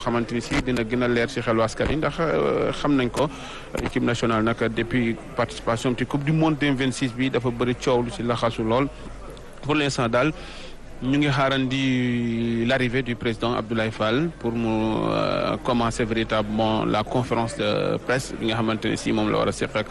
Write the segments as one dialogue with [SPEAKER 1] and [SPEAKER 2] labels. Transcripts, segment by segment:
[SPEAKER 1] xamante ni si dina gën a leer ci xelu askan wi ndax xam nañ ko équipe nationale nag depuis participation ci coupe du monde 2026 bi dafa bëri coow lu ci laxasu lool pour l'instant daal ñu ngi xaarandi l'arrivée du président Abdoulaye Fall pour mu commencer véritablement la conférence de presse bi nga xamante ne si moom la war a seq ak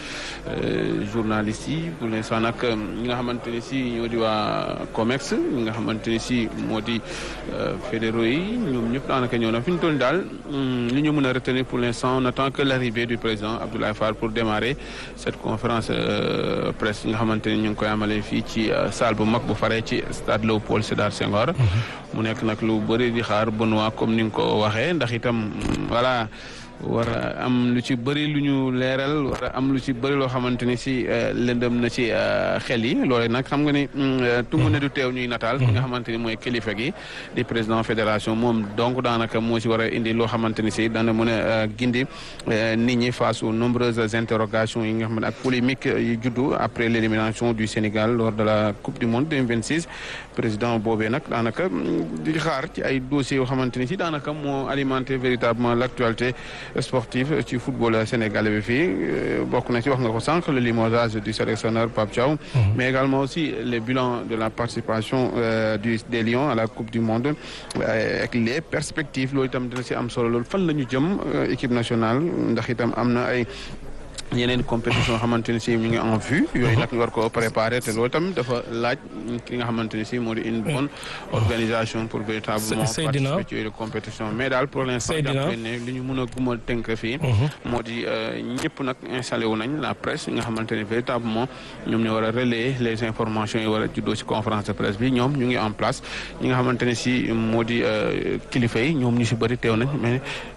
[SPEAKER 1] journalistes yi pour l'instant nag ñi nga xamante ne si ñoo di waa COMEX ñi nga xamante ne si moo di fédéraux yi ñoom ñëpp daanaka ñëw na fi ñu toll daal li ñu mën a retenir pour l'instant on attend que l'arrivée du président Abdoulaye Fall pour démarrer cette conférence presse nga xamante ne ñu ngi koy amalee fii ci salle bu mag bu faree ci stade Léopold Sédar Senghor mu nekk nag lu bëri di xaar Benoît comme ni nga ko waxee ndax itam voilà war a am lu ci bëri lu ñu leeral war a am lu ci bëri loo xamante ni si lëndëm na ci xel yi loole nag xam nga ni tungu ne du teew ñuy nataal ki nga xamante ni mooy kilifa gi di président fédération moom donc daanaka moo ci war a indi loo xamante ni si dana mën a gindi nit ñi face aux nombreuses interrogations yi nga xam ne ak polémique yi juddu après l'élimination du Sénégal lors de la coupe du monde 2026 président boobee nag daanaka di xaar ci ay dossiers yoo xamante ni si daanaka moo alimenté véritablement l'actualité sportive ci football sénégalais bi fii bokk na ci wax nga ko sànq le limogeage du sélectionneur Pape Thiaw mais également aussi le bilan de la participation du des Lions à la coupe du monde ak les perspectives loolu itam dina ci am solo loolu fan la ñu jëm équipe nationale ndax itam am na ay yeneen compétition xamante ni si ñu ngi en vue yooyu nag ñu war ko préparer te loolu tamit dafa laaj ki nga xamante ni si moo di une bonne organisation pour véritablement participer ci yooyu compétition mais daal pour l'instant jàpp ne li ñu mën a guma tënk fii moo di ñëpp nag installé wu nañ la presse yi nga xamante ni véritablement ñoom ñoo war a relayer les informations yi war a juddoo ci conférence de presse bi ñoom ñu ngi en place ñi nga xamante ne si moo di kilifa yi ñoom ñu si bëri teew nañ mais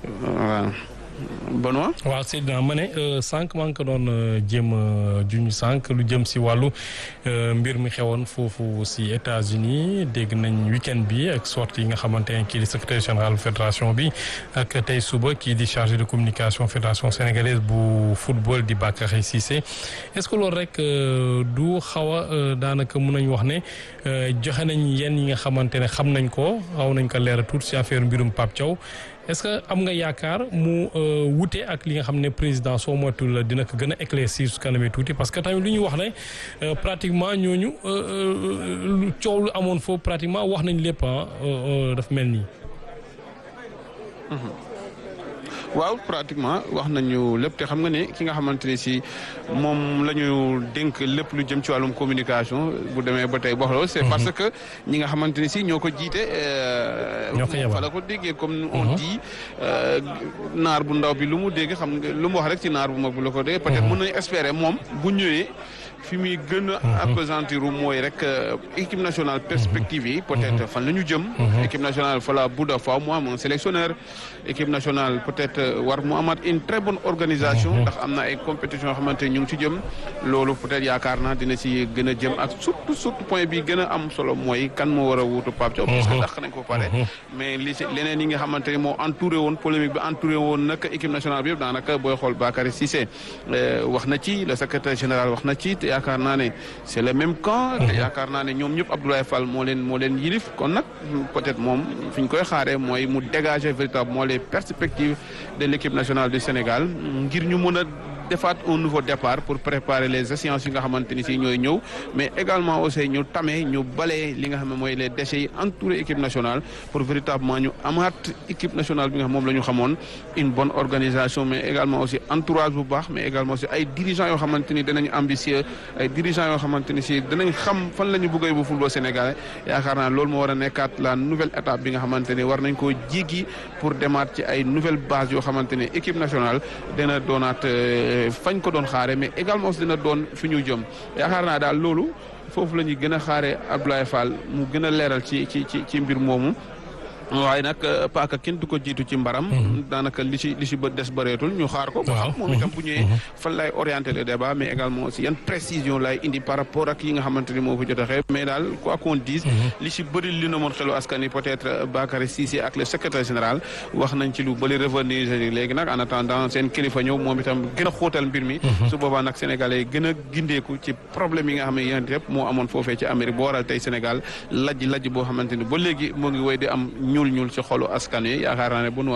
[SPEAKER 1] Benoît
[SPEAKER 2] waaw Seydina ma ne sànq maa ngi ko doon jéem a juñ sànq lu jëm si wàllu mbir mi xewoon foofu si États-Unis dégg nañ week-end bi ak sortie yi nga xamante ne kii di secrétaire général fédération bi ak tey suba kii di chargé de communication fédération sénégalaise bu football di Bakary Cissé est-ce que loolu rek du xaw a daanaka mun nañ wax ne joxe nañ yenn yi nga xamante ne xam nañ ko xaw nañ ko leeral tuuti si affaire mbirum Pape Thiaw est-ce que am nga yaakaar mu wute ak li nga xam ne président soo moytuwul la dina ko gën a éclaircir su kanamee tuuti parce que tamit lu ñu wax ne pratiquement ñooñu lu coow lu amoon foofu pratiquement wax nañ lépp daf mel nii.
[SPEAKER 1] waaw pratiquement wax nañu lépp te xam nga ne ki nga xamante ne si moom la ñu dénk lépp lu jëm ci wàllum communication bu demee ba tey wax loolu c'est parce que ñi nga xamante ne si ñoo ko jiite.
[SPEAKER 2] ñoo ko
[SPEAKER 1] fa la ko déggee comme on dit naar bu ndaw bi lu mu dégg xam nga lu mu wax rek ci naar bu mag bu la ko déggee. peut-être mën nañu espérer moom bu ñëwee. fi muy gën a appesantir mooy rek équipe nationale perspective yi peut-être fan la ñu jëm équipe nationale fa la budda fa mu am un sélectionneur équipe nationale peut-être war mu amaat une très bonne organisation ndax am na ay compétition yoo xamante ñu ngi ci jëm loolu peut-être yaakaar naa dina ci gën a jëm ak surtout surtout point bi gën a am solo mooy kan moo war a wuutu Pape Thiaw parce que dàq nañ ko pare mais li ci leneen yi nga xamante ni moo entouré woon polémique bi entouré woon nag équipe nationale bi yëpp daanaka booy xool Bakary Cissé wax na ci le secrétaire général wax na ci yaakaar naa ne c'est le même camp te yaakaar naa ne ñoom ñëpp Abdoulaye Fall moo leen moo leen yilif kon nag peut-être moom fi ñu koy xaaree mooy mu dégager véritablement les perspectives de l'équipe nationale du Sénégal ngir ñu mën a defaat un nouveau départ pour préparer les échéances yi nga xamante ni si ñooy ñëw mais également aussi ñu tamee ñu balee li nga xam ne mooy les déchets yi entouré équipe nationale pour véritablement ñu amaat équipe nationale bi nga xam moom la ñu xamoon une bonne organisation mais également aussi entourage bu baax mais également aussi ay dirigeants yoo xamante ni danañ ambitieux ay dirigeants yoo xamante ni si danañ xam fan la ñu bëggee bu football sénégalais yaakaar naa loolu moo war a nekkaat la nouvelle étape bi nga xamante ni war nañ koo jéggi pour demaat ci ay nouvelle base yoo xamante ni équipe nationale dana doonaat fañ ko doon xaare mais également aussi dina doon fi ñu jëm yaakaar naa daal loolu foofu la ñuy gën a xaare Abdoulaye Fall mu gën a leeral ci ci ci ci mbir moomu waaye nag paaka kenn du ko jiitu ci mbaram daanaka li ci li ci bët des bëreetul ñu xaar ko ba xam moom itam bu ñëwee fan lay orienter le débat mais également aussi yan précision lay indi par rapport ak yi nga xamante ni moo fi jot a xew mais daal quoi qu'on dise li ci bëri li na moon xelu askan yi peut-être Bakary Cissé ak le secrétaire général wax nañ ci lu bëri revenir léegi nag en attendant seen kilifa ñëw moom itam gën a xóotal mbir mi su boobaa nag sénégalais yi gën a gindeeku ci problème yi nga xam ne yéen yëpp moo amoon foofee ci Amérique boo waral tey Sénégal lajj lajj boo xamante ni ba léegi moo ngi woy di am ñuul ñuul ci xolu askan wi yaakaar naa ne bu nu